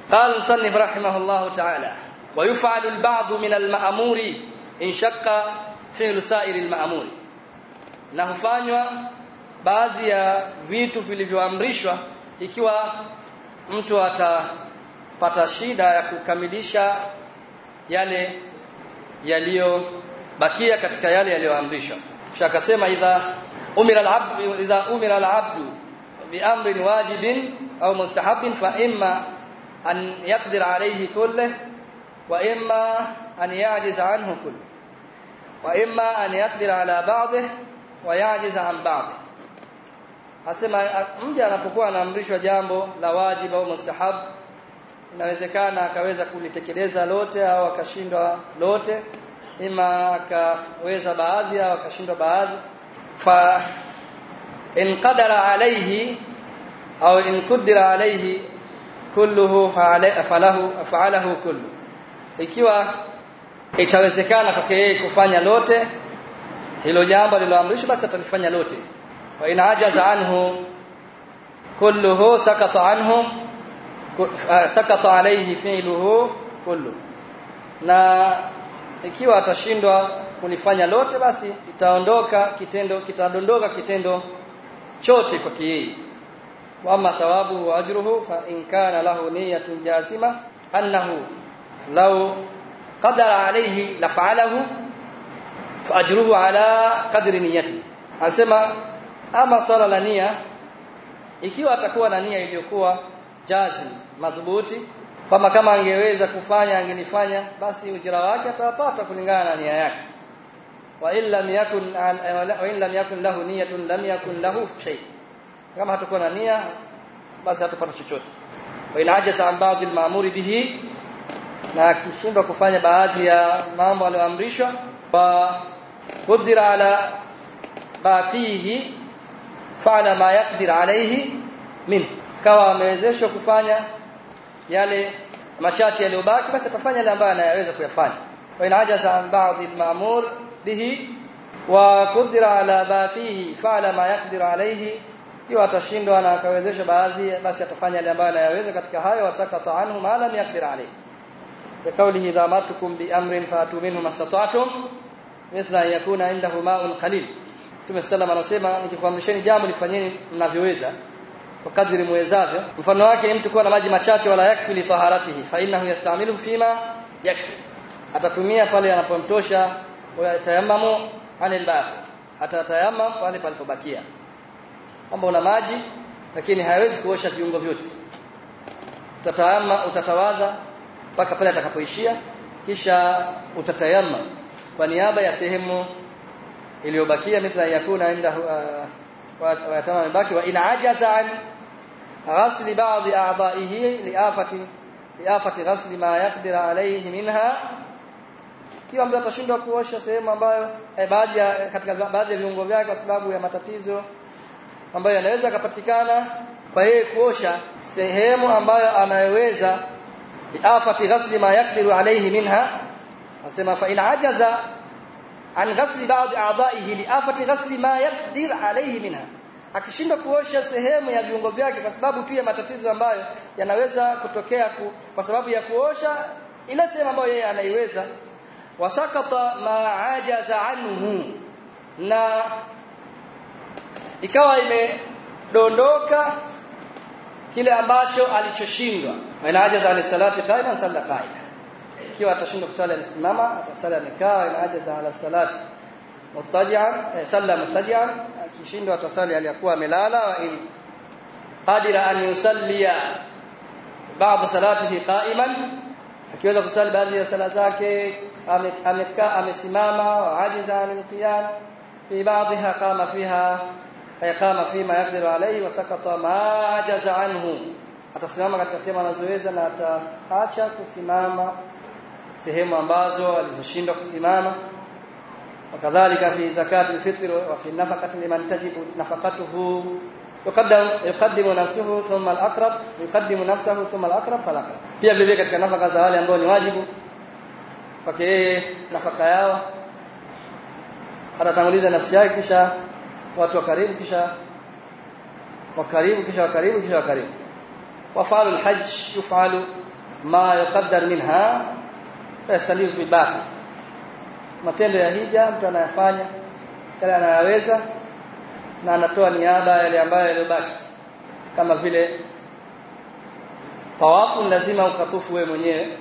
قال المصنف رحمه الله تعالى ويفعل البعض من المأمور إن شق فعل سائر المأمور na hufanywa baadhi ya vitu vilivyoamrishwa ikiwa mtu atapata shida ya kukamilisha yale yaliyobakia katika yale yaliyoamrishwa kisha akasema idha umira al-abdu idha umira al-abdu bi amrin wajibin au mustahabin fa imma an yaqdir alayhi kulluhu wa imma an ya'jiz anhu kulluhu wa imma an yaqdir ala ba'dihi wa ya'jiz an ba'dihi Asema mja anapokuwa anaamrishwa jambo la wajibu au mustahab inawezekana akaweza kulitekeleza lote au akashindwa lote ima akaweza baadhi au akashindwa baadhi fa in qadara alayhi au in qudira alayhi kulluhu falahu fa'alahu kullu ikiwa itawezekana kwake yeye kufanya lote hilo jambo liloamrishwa basi atalifanya lote wa in ajaza anhu kulluhu sakata anhum sakata alayhi fi'luhu kullu na ikiwa atashindwa kulifanya lote basi itaondoka kitendo kitadondoka kitendo chote kwa yeye wama thawabu wa ajruhu fa in kana lahu niyyatun jazima annahu law qadara alayhi la fa'alahu fa ajruhu ala qadri niyyati anasema ama swala la nia ikiwa atakuwa na nia iliyokuwa jazim madhubuti kama kama angeweza kufanya angelifanya basi ujira wake atapata kulingana na nia yake wa illa yakun wa illa yakun lahu niyatun lam yakun lahu shay kama hatakuwa na nia basi hatapata chochote wa in ajaza an ba'd al-ma'mur bihi na akishindwa kufanya baadhi ya mambo aliyoamrishwa wa qudira ala baqihi fa'ala ma yaqdir alayhi min kawa amewezeshwa kufanya yale machache yaliyobaki basi atafanya yale ambayo anayaweza kuyafanya wa in ajaza an ba'd al-ma'mur bihi wa qudira ala baqihi fa'ala ma yaqdir alayhi ikiwa atashindwa na akawezesha baadhi basi atafanya yale ambayo anayaweza katika hayo wasakata anhu ma lam yaqdir alayhi بقوله إذا أمرتكم بأمر فأتوا منه ما استطعتم مثل أن يكون عنده ماء قليل Mtume sallam anasema nikikwamrisheni jambo lifanyeni mnavyoweza kwa kadri muwezavyo mfano wake mtu kuwa na maji machache wala yakfi li taharatihi fa innahu yastamilu fima yakfi atatumia pale anapomtosha tayammamu anil baqi atatayammam pale palipobakia kwamba una maji lakini hayawezi kuosha viungo vyote utatayamma utatawadha mpaka pale atakapoishia kisha utatayamma kwa niaba ya sehemu iliyobakia mithla yakuna inda wa yatamam baki wa in ajaza an ghasli ba'd a'dha'ihi li'afati li'afati ghasli ma yaqdir alayhi minha kiwa mtu atashindwa kuosha sehemu ambayo eh, baadhi ya katika baadhi ya viungo vyake kwa sababu ya matatizo ambayo yanaweza kupatikana kwa yeye kuosha sehemu ambayo anayoweza li'afati ghasli ma yaqdiru alayhi minha asema fa in ajaza an ghasli ba'd a'dha'ihi li'afati ghasli ma yaqdir alayhi minha akishindwa kuosha sehemu ya viungo vyake kwa sababu tu ya matatizo ambayo yanaweza kutokea ku, kwa sababu ya kuosha ile sehemu ambayo yeye anaiweza wasakata ma ajaza anhu na ikawa imedondoka kile ambacho alichoshindwa ina ajaza an salati qa'iman salla qa'ida ikiwa atashindwa kusali alisimama atasali amekaa ina ajaza ala salati mutajian salla mutajian akishindwa atasali aliyakuwa amelala wa in qadira an yusallia ba'd salatihi qa'iman akiweza kusali baadhi ya sala zake amekaa amesimama wa ajiza an qiyam fi ba'dha qama fiha ayqama fima yaqdiru alayhi wa sakata ma ajaza anhu atasimama katika sehemu anazoweza na ataacha kusimama sehemu ambazo alizoshindwa kusimama wakadhalika fi zakati alfitr wa fi nafaqati liman tajibu nafaqatuhu yuqaddam yuqaddimu nafsuhu thumma al-aqrab yuqaddimu nafsahu thumma al-aqrab fal-aqrab pia vile katika nafaka za wale ambao ni wajibu kwake yeye nafaka yao atatanguliza nafsi yake kisha watu wa karibu kisha wa karibu kisha wa karibu kisha wa karibu وفعل الحج يفعل ما يقدر منها فيستلم في باقي matendo ya hija mtu anayafanya kile anayaweza na anatoa niaba yale ambayo yaliyobaki kama vile tawafu lazima ukatufu wewe mwenyewe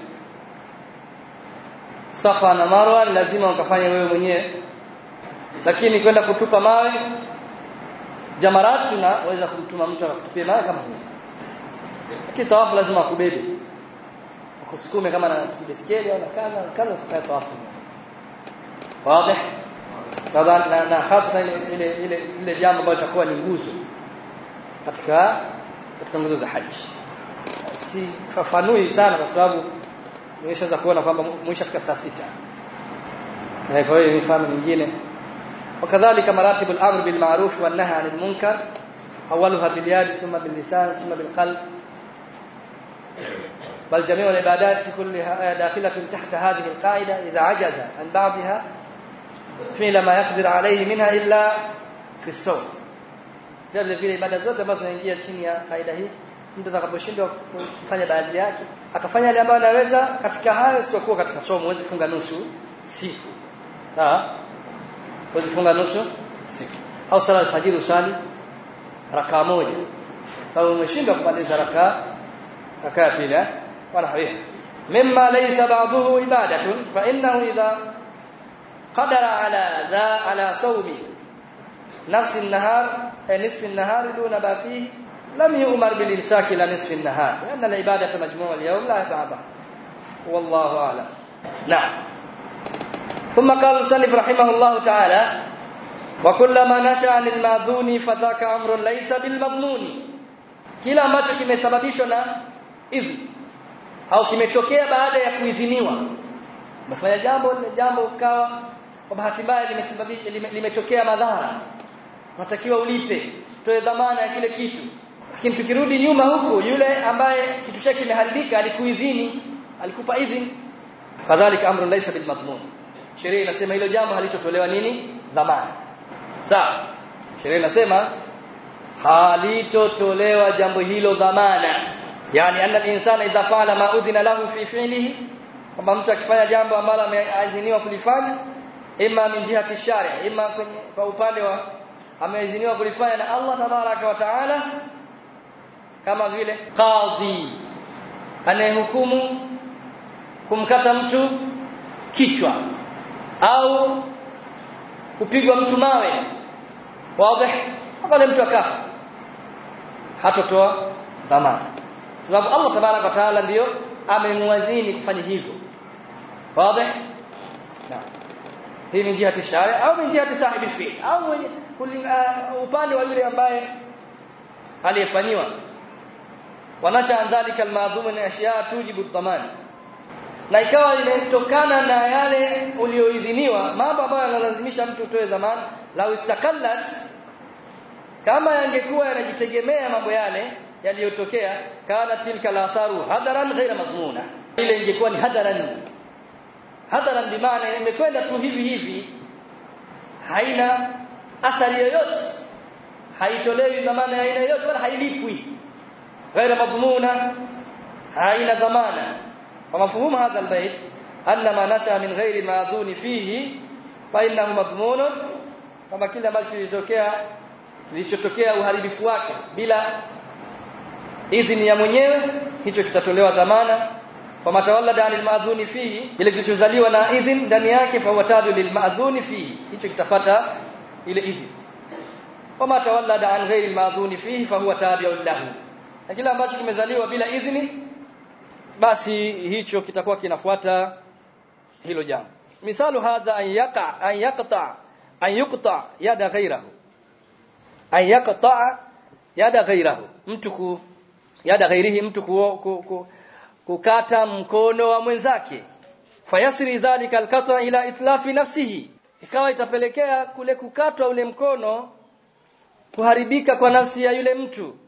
safa na marwa lazima ukafanye wewe mwenyewe lakini kwenda kutupa mawe jamarat tunaweza kumtuma mtu akutupie mawe kama hivi lakini tawafu lazima akubebe akusukume kama na kibeskeli au na kaza kaza kufanya tawafu wazi kadha na, na hasa ile ile ile ile jambo ambalo litakuwa ni nguzo katika katika nguzo za haji si fafanui sana kwa sababu nimeshaanza kuona kwamba mwishafika saa sita kwa hiyo mifano mingine وكذلك مراتب الامر بالمعروف والنهي عن المنكر اولها باليد ثم باللسان ثم بالقلب بل جميع العبادات كلها داخله تحت هذه القاعده اذا عجز عن بعضها فعل ما يقدر عليه منها الا في الصوم vile vile ibada zote ambazo zinaingia chini ya faida hii mtu atakaposhindwa kufanya baadhi yake akafanya yale ambayo anaweza katika hayo sio kuwa katika somo huwezi funga nusu siku sawa huwezi funga nusu siku au sala alfajiri usali rakaa moja sababu umeshindwa kumaliza rakaa rakaa ya pili eh wala hawiha mimma laysa ba'dahu ibadatun fa innahu idha qadara ala dha ala sawmi نفس النهار أي نصف النهار دون باقيه لم يؤمر بالإمساك إلى نصف النهار لأن العبادة مجموع اليوم لا يتعبى والله أعلم نعم ثم قال المصنف رحمه الله تعالى وكلما نشأ عن الماذون فذاك أمر ليس بالمضمون kila ambacho kimesababishwa na idhni au kimetokea baada ya kuidhiniwa umefanya jambo lile jambo ukawa kwa bahati mbaya limesababisha limetokea madhara unatakiwa ulipe toe dhamana ya kile kitu lakini tukirudi nyuma huku yule ambaye kitu chake kimeharibika alikuidhini alikupa idhini kadhalika amrun laysa bil madmun sheria inasema hilo jambo halitotolewa nini dhamana sawa sheria inasema halitotolewa jambo hilo dhamana yani anna al-insana idha fa'ala ma udhina lahu fi fi'lihi kwamba mtu akifanya jambo ambalo ameidhiniwa kulifanya imma min jihati sharia imma kwenye kwa upande wa ameidhiniwa kulifanya na Allah tabaraka wa taala kama vile qadhi anayehukumu kumkata mtu kichwa au kupigwa mtu mawe wazi pale mtu akafa hatotoa dhamana sababu Allah tabaraka wa taala ndiyo amemwadhini kufanya hivyo wazi naam hii ni jihati sharia au ni jihati sahibi fi'l au upande wa yule ambaye aliyefanyiwa wanasha dhalika almadhum ni ashiya tujibu dhaman na ikawa inatokana na yale ulioidhiniwa mambo ambayo yanalazimisha mtu utoe dhamana la istakallat kama yangekuwa yanajitegemea mambo yale yaliyotokea kana tilka latharu hadaran ghaira madhmuna ile ingekuwa ni hadaran hadaran bimaana imekwenda tu hivi hivi haina athari yoyote haitolewi dhamana ya aina yoyote wala hailipwi ghaira madhmuna haina dhamana kwa mafhumu hadha albayt anna ma nasha min ghairi madhuni fihi fa innahu madhmun kama kile ambacho kilitokea kilichotokea uharibifu wake bila idhini ya mwenyewe hicho kitatolewa dhamana fama tawallada anil maadhuni fihi ile kilichozaliwa na idhin ndani yake fa watadu lil maadhuni fihi hicho kitapata ile idhin fama tawallada an ghairi maadhuni fihi fa huwa tabi'un lahu na kile ambacho kimezaliwa bila idhini basi hicho kitakuwa kinafuata hilo jambo misalu hadha an yaqa an yaqta an yuqta yada ghairahu an yaqta yada ghairahu mtu ku yada ghairihi mtu ku, ku, ku kukata mkono wa mwenzake fayasri dhalika alqata ila itlafi nafsihi ikawa itapelekea kule kukatwa ule mkono kuharibika kwa nafsi ya yule mtu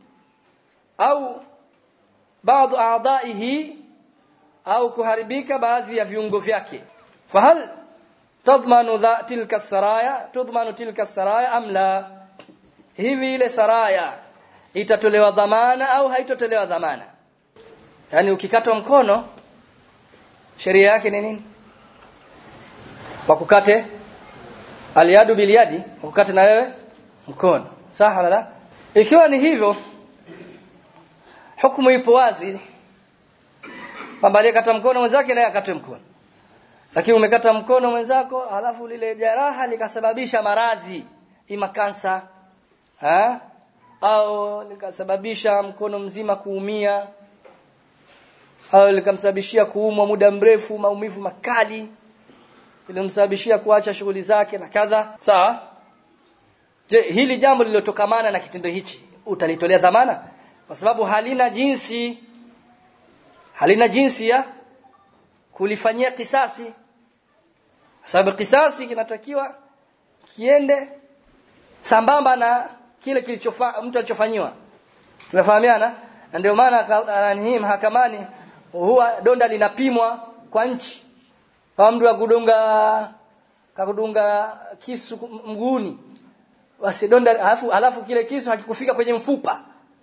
au baadhi aadaihi au kuharibika baadhi ya viungo vyake fahal tadmanu dha tilka saraya tudmanu tilka saraya am la hivi ile saraya itatolewa dhamana au haitotolewa dhamana yani ukikatwa mkono sheria yake ni nini wakukate aliadu biliadi wakukate na wewe mkono sawa wala la ikiwa ni hivyo hukumu ipo wazi kwamba aliyekata mkono mwenzake naye akatwe mkono lakini umekata mkono mwenzako halafu lile jeraha likasababisha maradhi ima kansa ha? au likasababisha mkono mzima kuumia au likamsababishia kuumwa muda mrefu maumivu makali ilimsababishia kuacha shughuli zake na kadha sawa je hili jambo lililotokamana na kitendo hichi utalitolea dhamana kwa sababu halina jinsi halina jinsi ya kulifanyia kisasi sababu kisasi kinatakiwa kiende sambamba na kile kilichofa mtu alichofanyiwa tunafahamiana na ndio maana ananihii mahakamani huwa donda linapimwa kwa nchi kama mtu akudunga kakudunga kisu mguuni basi donda alafu alafu kile kisu hakikufika kwenye mfupa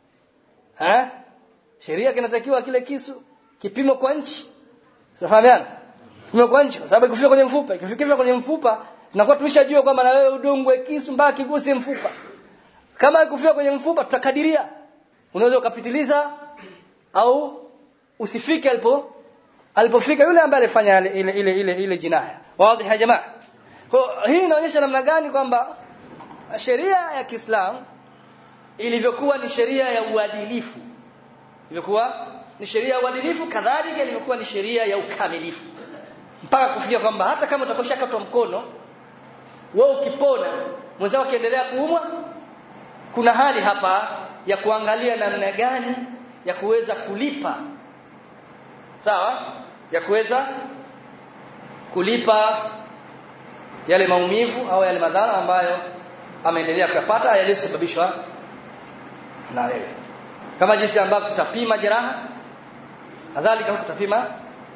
eh sheria kinatakiwa kile kisu kipimo kwa nchi tunafahamiana kipimo kwa nchi kwa sababu ikifika kwenye mfupa ikifika kwenye mfupa tunakuwa tumeshajua kwamba na wewe udungwe kisu mpaka kiguse mfupa kama ikifika kwenye mfupa tutakadiria unaweza ukapitiliza au usifike alipo alipofika yule ambaye alifanya ile ile ile ile, ile jinaya wazi ya jamaa kwa hii inaonyesha namna gani kwamba sheria ya Kiislamu ilivyokuwa ni sheria ya uadilifu ilivyokuwa ni sheria ya uadilifu kadhalika ilivyokuwa ni sheria ya ukamilifu mpaka kufikia kwamba hata kama utakosha katwa mkono wewe ukipona mwenzako akiendelea kuumwa kuna hali hapa ya kuangalia namna gani ya kuweza kulipa sawa ya kuweza kulipa yale maumivu au yale madhara ambayo ameendelea kuyapata yaliyosababishwa na wewe kama jinsi ambavyo tutapima jeraha kadhalika tutapima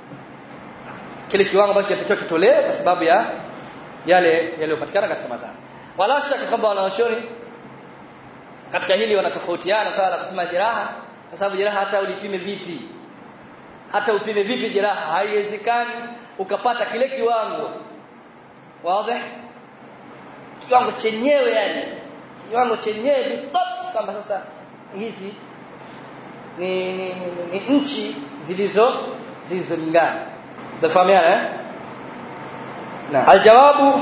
kile kiwango ambacho kinatakiwa kitolewe kwa sababu ya yale yaliyopatikana katika madhara wala shaka kwamba wanaoshoni katika hili wanatofautiana swala la kupima jeraha kwa sababu jeraha hata ulipime vipi hata upime vipi jeraha haiwezekani ukapata kile kiwango wazi kiwango chenyewe yani kiwango chenyewe bitabs kwamba sasa hizi ni, ni, ni, ni, ni nchi zilizo zilizolingana tafahamiana eh na aljawabu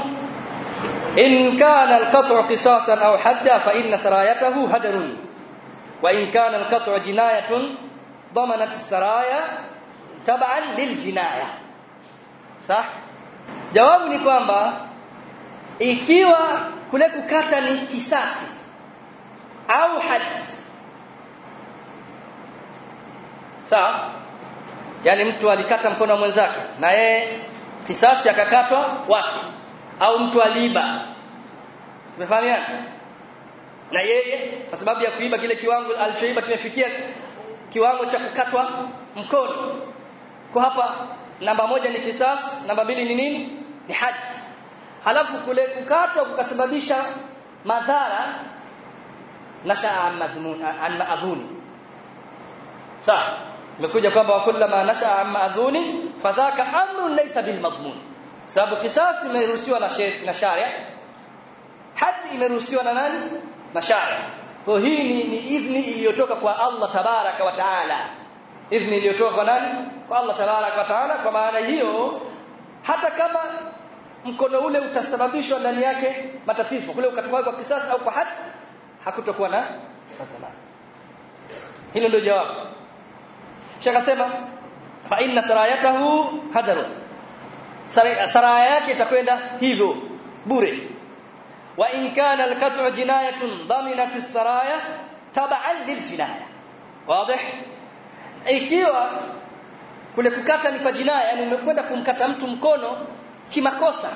in kana alqat'u qisasan aw hadda fa inna sarayatahu hadarun wa in kana alqat'u jinayatun ضمنت السرايا تبعا للجنايه صح jawabu ni kwamba ikiwa kule kukata ni kisasi au had sawa yani mtu alikata mkono wa mwenzake na yeye kisasi akakatwa wake au mtu aliiba umefahamiana na yeye kwa sababu ya kuiba kile kiwango alichoiba kimefikia kiwango cha kukatwa mkono kwa hapa namba moja ni kisas namba mbili ni nini ni haji halafu kule kukatwa kukasababisha madhara nashaa madhmun an maadhuni sawa imekuja kwamba wa kullama nashaa an maadhuni fadhaka amrun laysa bil madhmun sababu kisas imeruhusiwa na na sharia haji imeruhusiwa na nani na sharia kwa hii ni, ni idhni iliyotoka kwa Allah tabaraka wa taala idhni iliyotoka kwa nani kwa Allah tabaraka wa taala kwa maana hiyo hata kama mkono ule utasababishwa ndani yake matatizo kule ukatoka kwa kisasi au kwa hadi hakutokuwa na madhara hilo ndio jawabu shaka sema fa inna sarayatahu hadaru saraya yake itakwenda hivyo bure wa in kana al-qat'u jinayatun daminat as-saraya tab'an lil-jinaya wazi ikiwa kule kukata ni kwa jinaya yani umekwenda kumkata mtu mkono kimakosa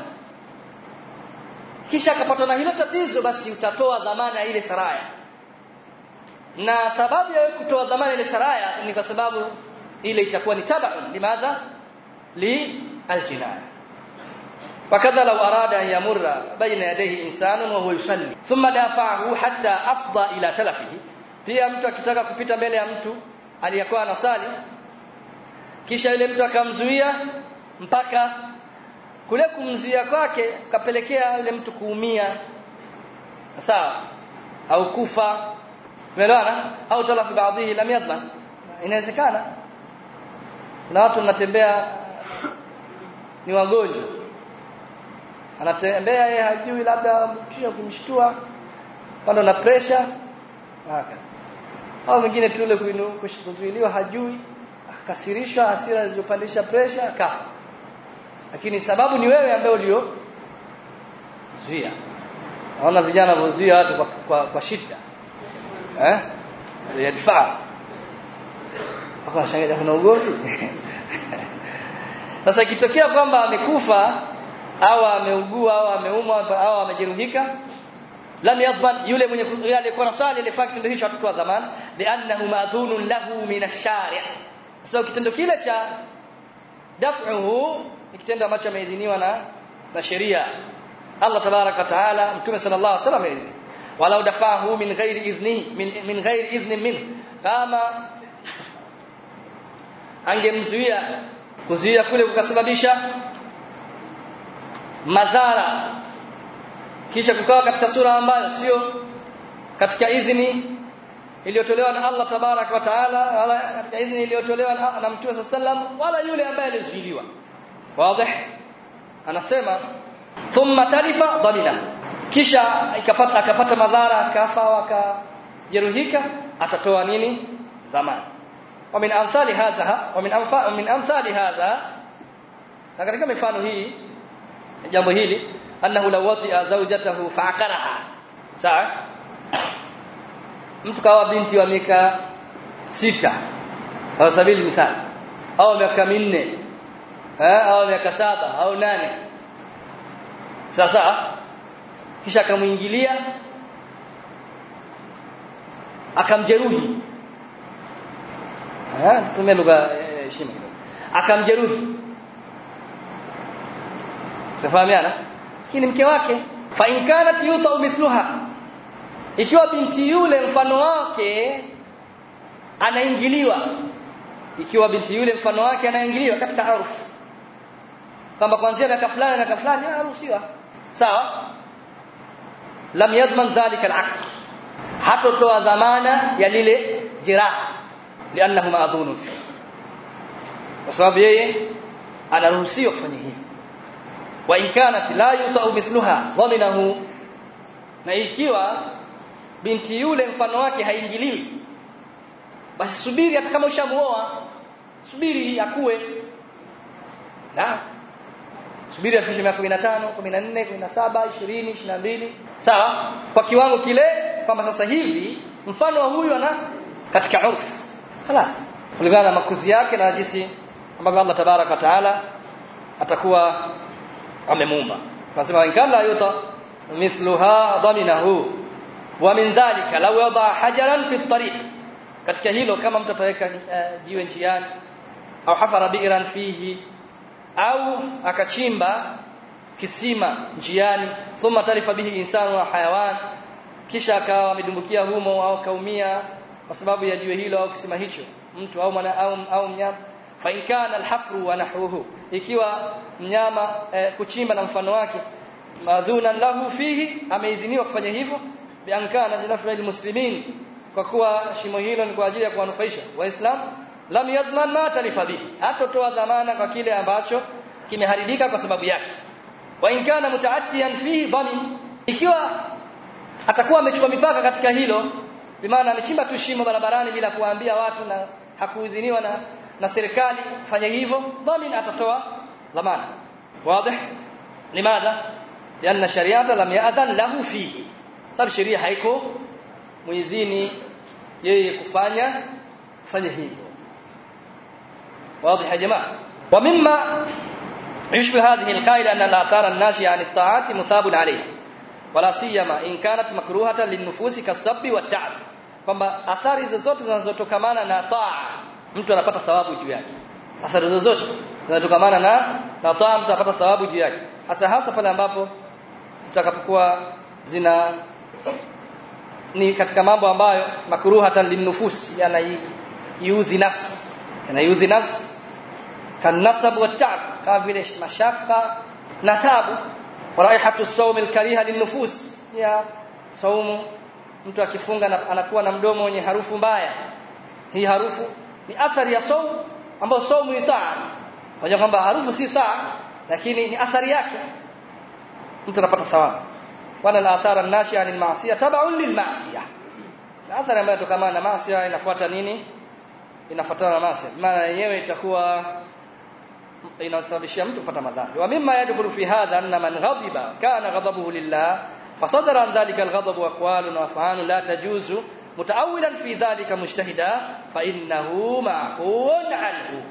kisha akapatwa na hilo tatizo basi utatoa dhamana ile saraya na sababu ya kutoa dhamana ile saraya ni kwa sababu ile itakuwa ni tabaun limadha li aljinaya وكذا لو أراد أن يمر بين يديه إنسان وهو يصلي ثم دافعه حتى أفضى إلى تلفه pia mtu akitaka kupita mbele ya mtu aliyekuwa anasali kisha yule mtu akamzuia mpaka kule kumzuia kwake kapelekea yule mtu kuumia sawa au kufa umeelewana au talafu baadhi lam yadman inawezekana kuna watu wanatembea ni wagonjwa anatembea yeye hajui labda mkia kumshtua pando na pressure haka au mwingine tu ile kuzuiliwa hajui akakasirishwa hasira zilizopandisha pressure akafa lakini sababu ni wewe ambaye ulio zuia naona vijana wazuia watu kwa, kwa, kwa shida eh yadfaa hapo nashangaa kuna ugomvi sasa ikitokea kwamba amekufa au ameugua au ameumwa au amejeruhika lam yadman yule mwenye yule aliyekuwa na swali ile fact ndio hicho hatakuwa dhamana li'annahu ma'dhunun lahu min ash-shari' sasa kitendo kile cha daf'uhu ni kitendo ambacho ameidhiniwa na na sheria Allah tabarak wa taala mtume sallallahu alaihi wasallam aidhini walau dafahu min ghairi idhni min, min ghairi idhni min kama angemzuia kuzuia kule kukasababisha madhara kisha kukawa katika sura ambayo sio katika idhini iliyotolewa na Allah tabarak wa taala wala katika idhini iliyotolewa na, na mtume sallam wala yule ambaye alizuiliwa wazi anasema thumma talifa dhamina kisha ikapata akapata madhara akafa wakajeruhika atatoa nini dhamana wa min amthali hadha wa min amfa min amthali hadha na katika mifano hii jambo hili annahu law wati'a zawjatahu fa'aqaraha sawa mtu kawa binti wa miaka sita au sabili mithali au miaka minne eh au miaka saba au nane sasa kisha akamuingilia akamjeruhi eh tumia lugha heshima kidogo akamjeruhi tafahamiana lakini mke wake fa in kanat yuta mithluha ikiwa binti yule mfano wake anaingiliwa ikiwa binti yule mfano wake anaingiliwa katika harufu kwamba kuanzia miaka fulani na miaka fulani haruhusiwa sawa lam yadman dhalika al-aqd hatotoa dhamana ya lile jeraha lianahu ma'dhunun fi kwa sababu yeye anaruhusiwa kufanya hivyo wa in kanat la yuta'u mithluha dhaminahu na ikiwa binti yule mfano wake haingiliwi basi subiri hata kama ushamuoa subiri akue na subiri afikishe miaka 15 14 17 20 22 sawa kwa kiwango kile kwamba sasa hivi mfano wa huyu ana katika urfu خلاص kulingana na makuzi yake na jinsi ambavyo Allah tabaraka taala atakuwa amemuumba tunasema in kana yuta mithluha dhaminahu wa min dhalika law yada hajaran fi at-tariq katika hilo kama mtu ataweka uh, jiwe njiani au hafara bi'ran fihi au akachimba kisima njiani thumma tarifa bihi insanu wa hayawan kisha akawa amedumbukia humo au kaumia kwa sababu ya jiwe hilo au kisima hicho mtu au mwana au, au mnyama fa in kana alhafru wa nahwuhu ikiwa mnyama eh, kuchimba na mfano wake madhuna lahu fihi ameidhiniwa kufanya hivyo bi ankana linafra muslimin kwa kuwa shimo hilo ni kwa ajili ya kuwanufaisha waislamu lam yadman ma talifa bihi hatotoa dhamana kwa kile ambacho kimeharibika kwa sababu yake wa in kana mutaaddiyan fihi dhamin ikiwa atakuwa amechukua mipaka katika hilo bimaana amechimba tu shimo barabarani bila kuwaambia watu na hakuidhiniwa na na serikali fanya hivyo dhamin atatoa dhamana wazi limadha lianna shariata lam ya'dhan lahu fihi sababu sheria haiko muidhini yeye kufanya kufanya hivyo واضح يا جماعه ومما يشبه هذه القاعده ان الاثار الناشئه عن الطاعات مثاب عليها ولا سيما in kanat makruhatan linnufusi kasabbi wat'ab kwamba athari zozote zinazotokamana na taa mtu anapata thawabu juu yake athari zozote zinatokamana na na taa mtu anapata thawabu juu yake hasa hasa pale ambapo zitakapokuwa zina ni katika mambo ambayo makruhatan linnufus yanaiudhi nafsi yanaiudhi nafsi kanasab wa ta'ab kama vile mashaka na tabu raihatu sawm alkariha linnufus ya saumu mtu akifunga na, anakuwa na mdomo wenye harufu mbaya hii harufu ni athari ya saumu ambayo saumu ni taa unajua kwamba harufu si taa lakini ni athari yake mtu anapata thawabu wana al-athara an-nashi'a anil ma'siyah tab'un lil ma'siyah athari ambayo kutokana na maasi inafuata nini inafuatana na maasi maana yenyewe itakuwa inasababishia mtu kupata madhambi wa mimma yadkhulu fi hadha anna man ghadiba kana ghadabuhu lillah fasadara an dhalika al-ghadab wa aqwalun wa af'alun la tajuzu mutaawilan fi dhalika mujtahida fa innahu ma'fuun anhu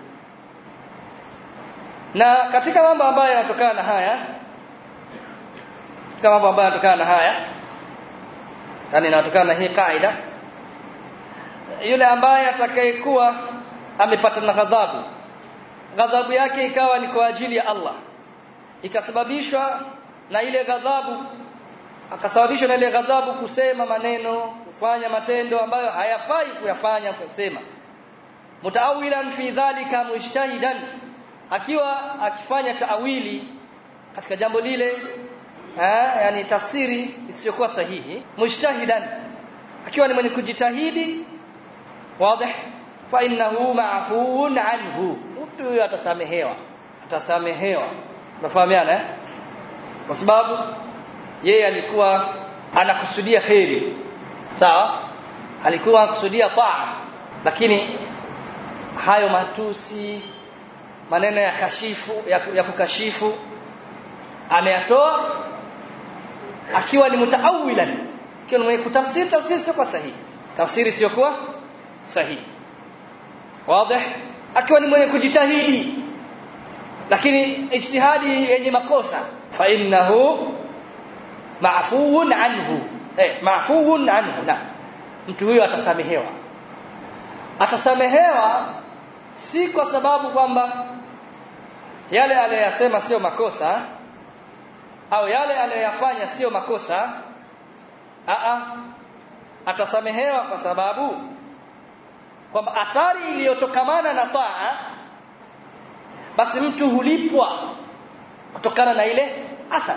na katika mambo ambayo yanatokana na haya katika mambo ambayo yanatokana na haya yani inatokana na hii kaida yule ambaye atakayekuwa amepata na ghadhabu ghadhabu yake ikawa ni kwa ajili ya Allah ikasababishwa na ile ghadhabu akasababishwa na ile ghadhabu kusema maneno kufanya matendo ambayo hayafai kuyafanya kusema mutaawilan fi dhalika mujtahidan akiwa akifanya taawili katika jambo lile eh yani tafsiri isiyokuwa sahihi mujtahidan akiwa ni mwenye kujitahidi wazi fa innahu ma'fuun anhu mtu huyo atasamehewa atasamehewa unafahamiana eh kwa sababu yeye alikuwa anakusudia khairi sawa alikuwa anakusudia taa lakini hayo matusi maneno ya kashifu ya, ya kukashifu ameyatoa akiwa ni mutaawilan akiwa ni mwenye kutafsiri tafsiri sio kwa sahihi tafsiri sio kwa sahihi wazi akiwa ni mwenye kujitahidi lakini ijtihadi yenye makosa fa innahu maafuun anhu eh maafuun anhu na mtu huyo atasamehewa atasamehewa si kwa sababu kwamba yale aliyosema sio makosa au yale aliyoyafanya sio makosa a a atasamehewa kwa sababu kwamba athari iliyotokamana na taa basi mtu hulipwa kutokana na ile athari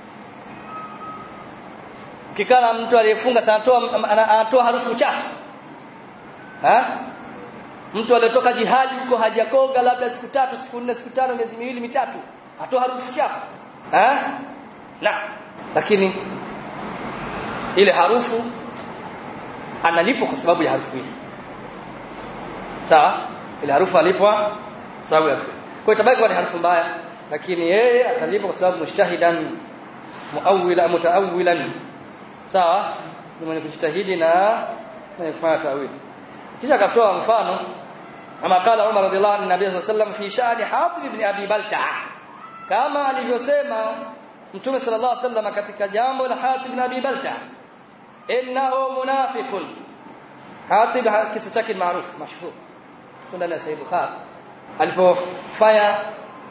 kikana mtu aliyefunga sanatoa anatoa harufu chafu ha mtu aliyotoka jihadi huko hajakoga labda siku tatu siku nne siku tano miezi miwili mitatu atoa harufu chafu ha na lakini ile harufu analipwa kwa sababu ya harufu ile sawa ile harufu alipwa sababu ya harufu kwa itabaki kuwa ni harufu mbaya lakini yeye atalipwa kwa sababu mushtahidan muawwila mutaawilan sawa ni mwenye kujitahidi na mwenye kufanya tawili kisha akatoa mfano kama kala Umar radhiallahu anhu nabii sallallahu alayhi wasallam fi sha'ni Hatib ibn Abi Balta'a kama alivyosema Mtume sallallahu alayhi wasallam katika jambo la Hatib ibn Abi Balta'a innahu munafiqun Hatib kisa chake maarufu mashhur ndani ya Sahih Bukhari alipofanya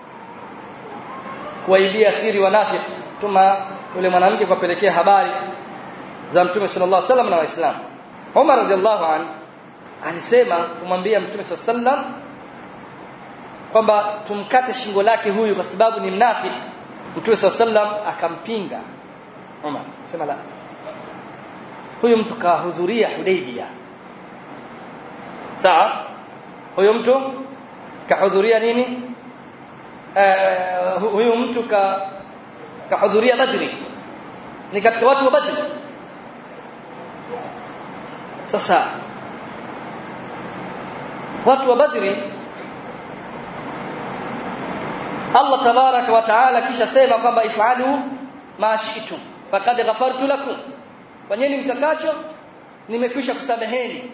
kuwaibia siri wanafiki tuma yule mwanamke kuwapelekea habari za Mtume sallallahu alaihi wasallam na Waislamu Umar radhiallahu anhu alisema kumwambia Mtume sallallahu alaihi wasallam kwamba tumkate shingo lake huyu kwa sababu ni mnafiki Mtume sallallahu alaihi wasallam akampinga Umar sema la huyu mtu kahudhuria Hudaybiyah sawa huyu mtu kahudhuria nini uh, huyu mtu ka kahudhuria Badri ni katika watu wa Badri sasa watu wa Badri Allah tabaraka wa taala kisha sema kwamba ifalu ma shi'tum faqad ghafartu lakum fanyeni mtakacho nimekwisha kusameheni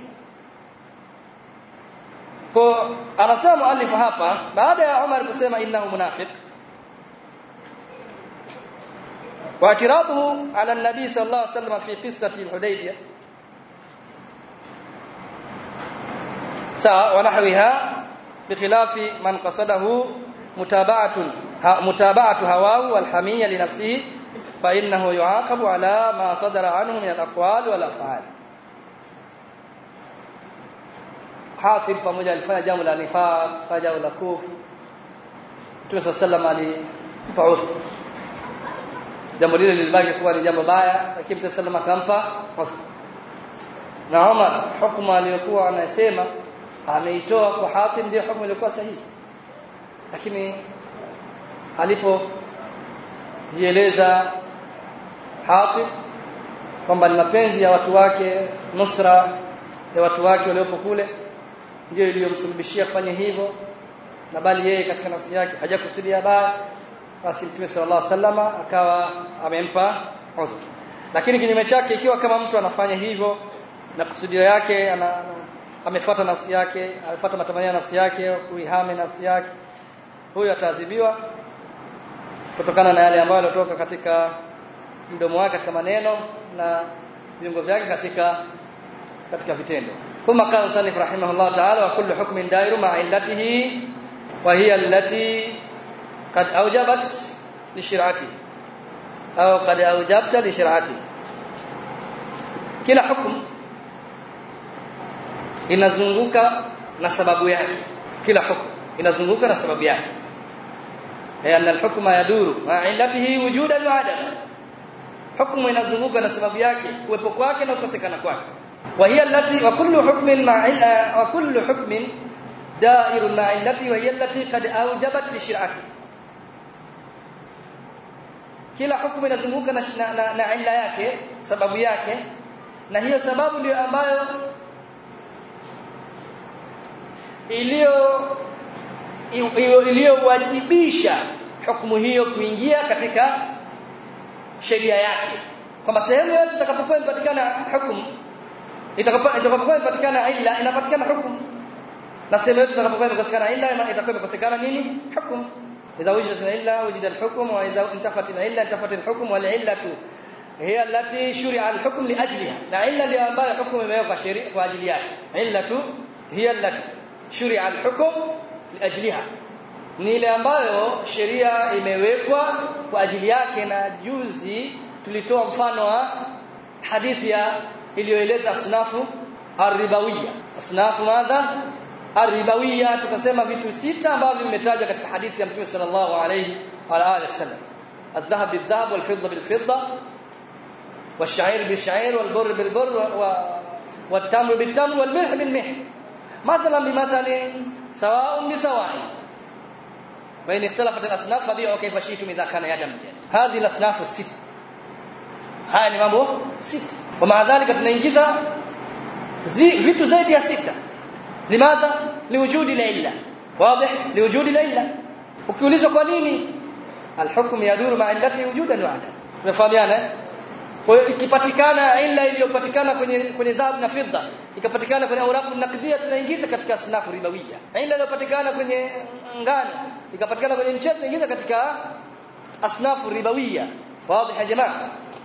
kwa anasema muallif hapa baada ya Umar kusema innahu munafiq واعتراضه على النبي صلى الله عليه وسلم في قصة الحديبية ونحوها بخلاف من قصده متابعة متابعة هواه والحمية لنفسه fa innahu yuaqabu ala ma sadara anhu min al-aqwal wal af'al Hatib pamoja alifanya jambo la nifaq fanya jambo la kufu Mtume sallallahu alimpa udhur jambo lile lilibaki kuwa ni jambo baya lakini Mtume sallallahu akampa udhur na Umar hukumu aliyokuwa anasema ameitoa kwa Hatib ndio hukumu iliyokuwa sahihi lakini alipo jieleza Hatib kwamba ni mapenzi ya watu wake nusra ya watu wake waliopo kule ndio iliyomsababishia kufanya hivyo na bali yeye katika nafsi yake hajakusudia baya basi Mtume sallallahu alaihi wasallam akawa amempa udhur lakini kinyume chake ikiwa kama mtu anafanya hivyo na kusudio yake ana, ana amefuata nafsi yake amefuata matamanio ya nafsi yake kuihame nafsi yake huyo ataadhibiwa kutokana na yale ambayo yalitoka katika mdomo wake katika maneno na viungo vyake katika katika vitendo thumma qala sanif rahimahullah ta'ala wa kullu hukmin dairu ma illatihi wa hiya allati qad awjabat li shir'ati au qad awjabta li shir'ati kila hukumu inazunguka na sababu yake kila hukumu inazunguka na sababu yake yani alhukma yaduru ma illatihi wujudan wa adama hukumu inazunguka na sababu yake kuwepo kwake na kukosekana kwake wa hiya allati wa kullu hukmin ma wa kullu hukmin dairu ma illati wa hiya allati qad awjabat bi shir'ati kila hukumu inazunguka na, na, na illa yake sababu yake na hiyo sababu ndio ambayo iliyo iliyowajibisha hukumu hiyo kuingia katika sheria yake kwamba sehemu yote itakapokuwa imepatikana hukumu itakapokuwa imepatikana illa inapatikana hukumu na sehemu yote itakapokuwa imekosekana illa itakuwa imekosekana nini hukumu idha wujidat illa wujida al-hukm wa idha intafat illa intafat al-hukm wal illatu hiya allati shuri'a al-hukm li ajliha na illa ndio ambayo hukumu imewekwa sheria kwa ajili yake illatu hiya allati shuri'a al-hukm li ajliha ni ile ambayo sheria imewekwa kwa ajili yake na juzi tulitoa mfano wa hadithi ya iliyoeleza asnafu arribawiyya asnafu madha arribawiyya tukasema vitu sita ambavyo vimetajwa katika hadithi ya Mtume sallallahu alayhi wa alihi wasallam الذهب بالذهب والفضة بالفضة والشعير بالشعير والبر بالبر والتمر بالتمر والملح بالملح مثلا بمثل سواء بسواء وإن اختلفت الأصناف فبيعوا كيف شئتم إذا كان يدا بيد هذه الأصناف الست haya ni mambo sita kwa maadhalika tunaingiza vitu zaidi ya sita limadha liwujudi la illa wazi liwujudi la illa ukiulizwa kwa nini alhukm yaduru ma illati wujudan wa adam tunafahamiana kwa hiyo ikipatikana illa iliyopatikana kwenye kwenye dhahabu na fedha ikapatikana kwenye aurabu nakdia tunaingiza katika asnafu ribawiyya illa iliyopatikana kwenye ngano ikapatikana kwenye mchele tunaingiza katika asnafu ribawiyya wazi ya jamaa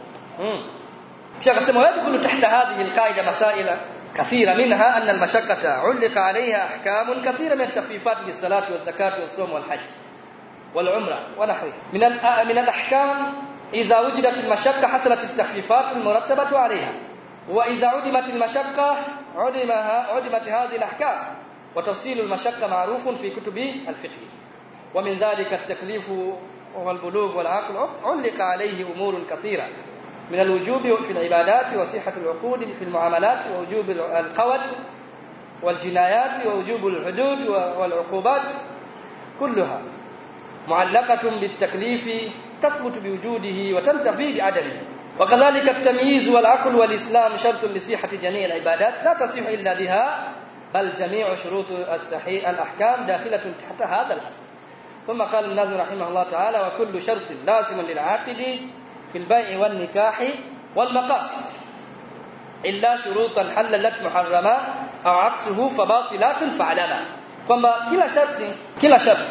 kisha akasema yadkhulu tahta hadhihi alqaida masaila كثيرة منها أن المشقة علق عليها أحكام كثيرة من التخفيفات بالصلاة والزكاة والصوم والحج والعمرة ونحوها من من الأحكام إذا وجدت المشقة حصلت التخفيفات المرتبة عليها وإذا عدمت المشقة عدمها عدمت هذه الأحكام وتفصيل المشقة معروف في كتب الفقه ومن ذلك التكليف والبلوغ والعقل علق عليه أمور كثيرة من الوجوب في العبادات وصحة العقود في المعاملات ووجوب القود والجنايات ووجوب الحدود والعقوبات كلها معلقة بالتكليف تثبت بوجوده وتنتفي بعدمه وكذلك التمييز والعقل والإسلام شرط لصحة جميع العبادات لا تصح إلا بها بل جميع شروط الصحيح الأحكام داخلة تحت هذا الأصل ثم قال الناظم رحمه الله تعالى وكل شرط لازم للعاقد في البيع والنكاح والمقاصد إلا شروطا حللت محرما أو عكسه فباطلات فعلما kwamba kila sharti kila sharti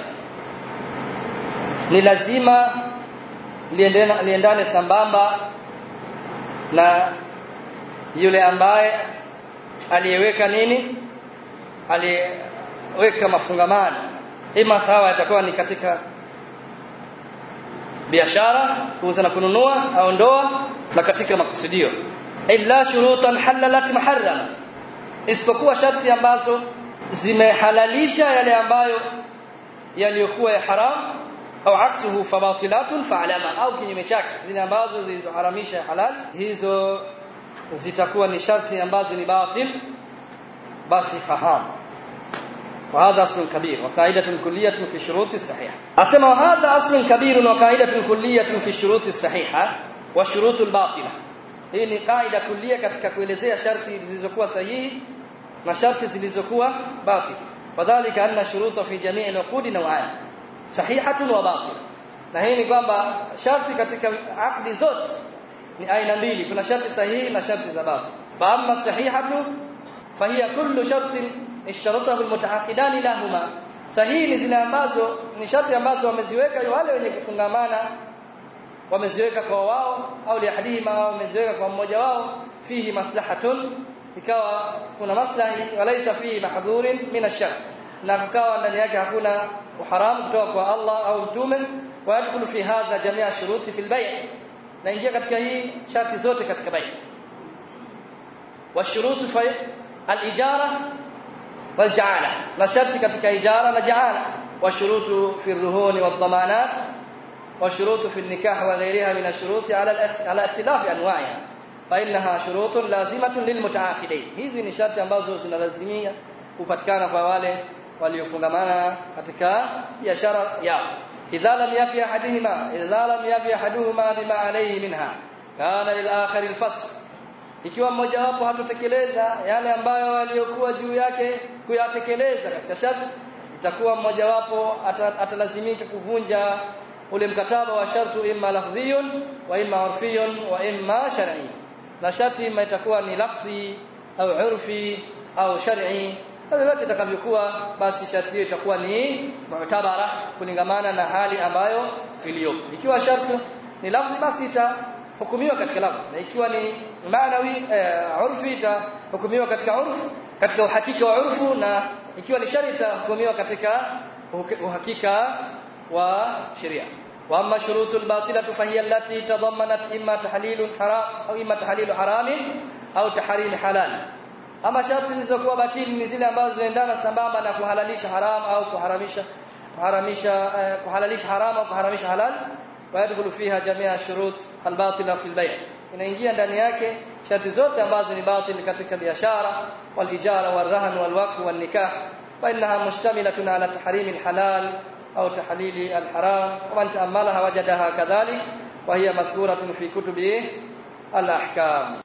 ni lazima liendane, liendane sambamba na yule ambaye aliyeweka nini aliyeweka mafungamano ima sawa itakuwa ni katika biashara kuuza na kununua au ndoa na katika makusudio illa shurutan halalat muharrama isipokuwa sharti ambazo zimehalalisha yale ambayo yaliyokuwa ya haram au aksuhu fabatilatun fa'lama au kinyume chake zile ambazo zilizoharamisha halal hizo zitakuwa ni sharti ambazo ni batil basi fahamu وهذا أصل كبير وقاعدة كلية في الشروط الصحيحة أسمى وهذا أصل كبير وقاعدة كلية في الشروط الصحيحة والشروط الباطلة hii ni kaida kulia katika kuelezea sharti zilizokuwa sahihi na sharti zilizokuwa batil wadhālika anna shuruta fi jamii al-uqud naw'an sahihatun wa batil na hii ni kwamba sharti katika akdi zote ni aina mbili kuna sharti sahihi na sharti za batil fa amma sahihatu fahiya kullu shartin ishtaratahu almutaaqidan lahuma sahihi ni zile ambazo ni sharti ambazo wameziweka wale wenye kufungamana wameziweka kwa wao au liahdihima wameziweka kwa mmoja wao fihi maslahatun ikawa kuna maslahi walaisa fihi mahdhurin min ash-shar na kukawa ndani yake hakuna uharamu kutoka kwa Allah au mtume wa yadkhulu fi hadha jamia shuruti fil bay' na ingia katika hii sharti zote katika bay' wa shurutu fa al-ijara wal ja'ala na sharti katika ijara na ja'ala wa shurutu fi ar-ruhun wad damanat وشروط في النكاح وغيرها من الشروط على على اختلاف انواعها فانها شروط لازمه للمتعاقدين hizi ni sharti ambazo zinalazimia kupatikana kwa wale waliofungamana katika biashara yao idha lam yafi ahadihima idha lam yafi ahaduhuma bima alayhi minha kana lil akhir al fasl ikiwa mmoja wapo hatotekeleza yale ambayo waliokuwa juu yake kuyatekeleza katika sharti itakuwa mmoja wapo atalazimika kuvunja ule mkataba wa shartu imma lafdhiyun wa imma urfiyun wa imma shar'i na sharti imma itakuwa ni lafzi au urfi au shar'i yote itakavyokuwa basi sharti hiyo itakuwa ni mu'tabara kulingamana na hali ambayo iliyopo ikiwa sharti ni lafzi basi itahukumiwa katika lafzi na ikiwa ni maanawi eh, urfi itahukumiwa katika urfu katika uhakika wa urfu na ikiwa ni shari itahukumiwa katika uhakika وشريعه واما شروط الباطله فهي التي تضمنت اما تحليل حرام او اما تحليل حرام au tahrim halal ama sharti zilizokuwa batili ni zile ambazo zinaendana sambamba na kuhalalisha haram au kuharamisha kuharamisha eh, kuhalalisha haram au kuharamisha halal ويدخل فيها جميع الشروط الباطله في البيع inaingia ndani yake sharti zote ambazo ni batili katika biashara walijara walrahn walwaqf walnikah فانها مشتمله على تحريم الحلال أو تحليل الحرام ومن تأملها وجدها كذلك وهي مذكورة في كتب الأحكام